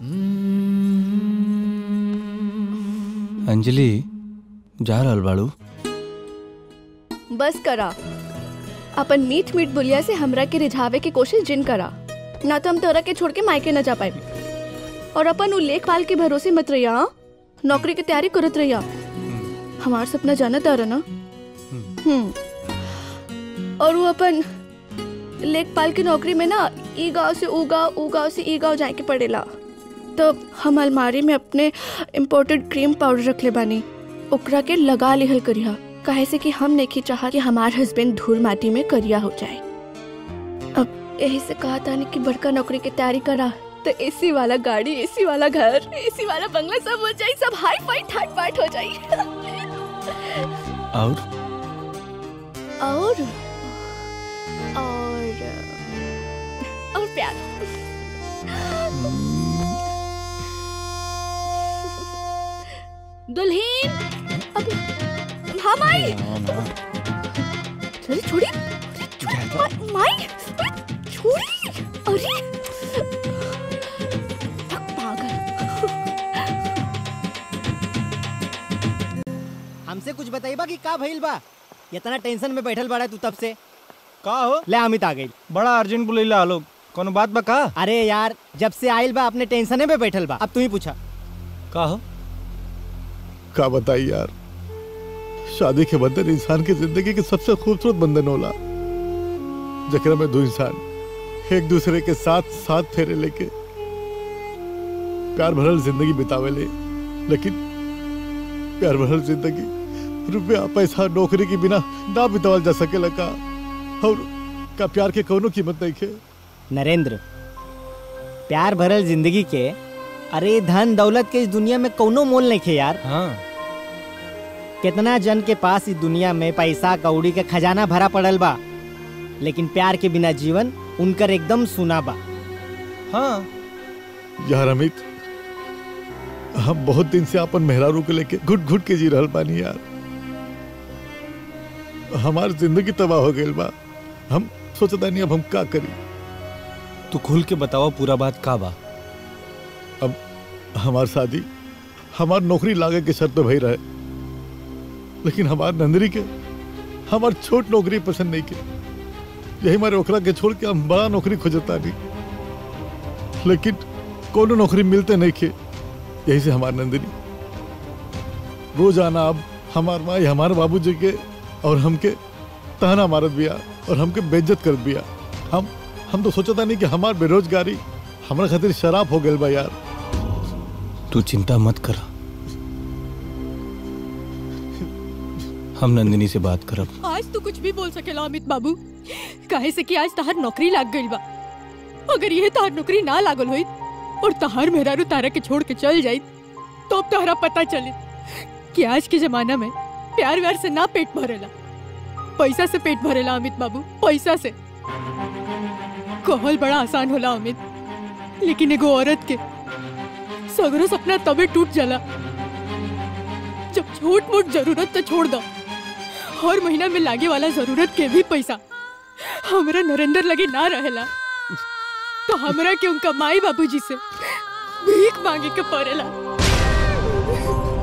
अंजलि जा रहल बाड़ू बस करा अपन मीठ मीठ बुलिया से हमरा के रिझावे की कोशिश जिन करा ना तो हम तोरा के छोड़ के मायके न जा पाए और अपन उ लेखपाल के भरोसे मत रहिया हाँ? नौकरी की तैयारी करत रहिया हमार सपना जाना तारा ना हम्म और वो अपन लेखपाल की नौकरी में ना ई गांव से ऊ गांव ऊ गांव से ई गांव जाए के पड़ेला तो हम अलमारी में अपने इम्पोर्टेड क्रीम पाउडर रख ले बानी ओकरा के लगा लिहल करिया काहे से कि हम नहीं चाहा कि हमार हस्बैंड धूल माटी में करिया हो जाए अब यही से कहा था कि बड़का नौकरी की तैयारी करा तो एसी वाला गाड़ी एसी वाला घर एसी वाला बंगला सब हो जाए सब हाई फाई ठाट बाट हो जाए और और और और प्यार दुल्हीन अब हाँ माई अरे छोड़ी मा- माई अरे छोड़ी अरे थक पागल हमसे कुछ बताइबा कि का भइल बा इतना टेंशन में बैठल बाड़ा तू तब से का हो ले अमित आ गई बड़ा अर्जेंट बुलैला आलो कोनो बात बा का अरे यार जब से आइल बा अपने टेंशने में बैठल बा अब तू ही पूछा का हो का बताई यार शादी के बंधन इंसान की जिंदगी के सबसे खूबसूरत बंधन होला जकरा में दो इंसान एक दूसरे के साथ साथ फेरे लेके प्यार भरल जिंदगी बितावे ले लेकिन प्यार भरल जिंदगी रुपया पैसा नौकरी के बिना ना बितावल जा सकेला का और का प्यार के कोनो कीमत नहीं खे नरेंद्र प्यार भरल जिंदगी के अरे धन दौलत के इस दुनिया में कौनो मोल नहीं खे यार हाँ कितना जन के पास इस दुनिया में पैसा कौड़ी के खजाना भरा पड़ल बा लेकिन प्यार के बिना जीवन उनकर एकदम सुना बा हाँ यार अमित हम बहुत दिन से अपन मेहरारू को लेके घुट घुट के जी रहल बानी यार हमार जिंदगी तबाह हो गई बा हम सोचता नहीं अब हम का करी तू खुल के बताओ पूरा बात का बा अब हमार शादी हमार नौकरी लागे के शर्त पे भई रहे लेकिन हमार नंदरी के हमार छोट नौकरी पसंद नहीं के यही मारे ओकरा के छोड़ के हम बड़ा नौकरी खोजता नहीं लेकिन कोनो नौकरी मिलते नहीं के यही से हमार नंदिनी रोज आना अब हमार माई हमारे बाबूजी के और हमके ताना मारत बिया और हमके बेइज्जत करत बिया हम हम तो सोचता नहीं कि हमार बेरोजगारी हमारा खातिर शराब हो गई बा यार तू चिंता मत कर हम नंदिनी से बात करब आज तो कुछ भी बोल सकेला अमित बाबू काहे से कि आज तहार नौकरी लाग गई बा अगर ये तहार नौकरी ना लागल होई और तहार मेहरारू तारा के छोड़ के चल जाई तो अब तहरा पता चले कि आज के जमाना में प्यार व्यार से ना पेट भरेला पैसा से पेट भरेला अमित बाबू पैसा से कहल बड़ा आसान होला अमित लेकिन एगो औरत के सगरो सपना तबे टूट जाला जब छोट मोट जरूरत तो छोड़ दो हर महीना में लागे वाला जरूरत के भी पैसा हमरा नरेंद्र लगे ना रहेला तो हमरा के उनका माई बाबूजी से भीख मांगे के पड़ेला